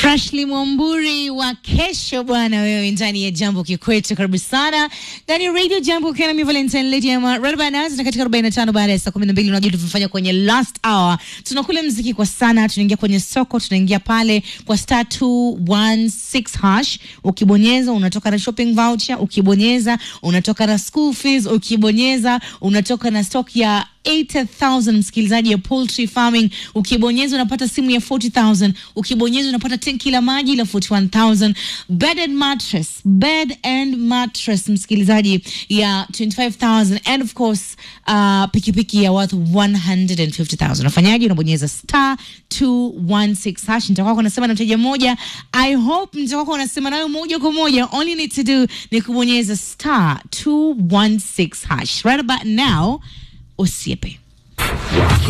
Freshly Mwamburi wa kesho bwana, wewe ndani ya Jambo Kikwetu, karibu sana ndani ya Radio Jambo ukiwa na mimi Valentine Lady ama right about now, na katika 45 baada ya saa 12 unajua tulivyofanya kwenye last hour, tunakula mziki kwa sana, tunaingia kwenye soko, tunaingia pale kwa star 216 hash, ukibonyeza unatoka na shopping voucher, ukibonyeza unatoka na school fees, ukibonyeza unatoka na stock ya 80,000 msikilizaji ya poultry farming. Ukibonyeza unapata simu ya 40,000. Ukibonyeza unapata tenki la maji la 41,000. Bed and mattress, bed and mattress msikilizaji ya 25,000 and of course uh, pikipiki ya worth 150,000. Unafanyaje? Unabonyeza star 216 hash. Nitakuwa unasema na mteja mmoja. I hope nitakuwa unasema nayo moja kwa moja. All you need to do ni kubonyeza star 216 hash. Right about now usiepe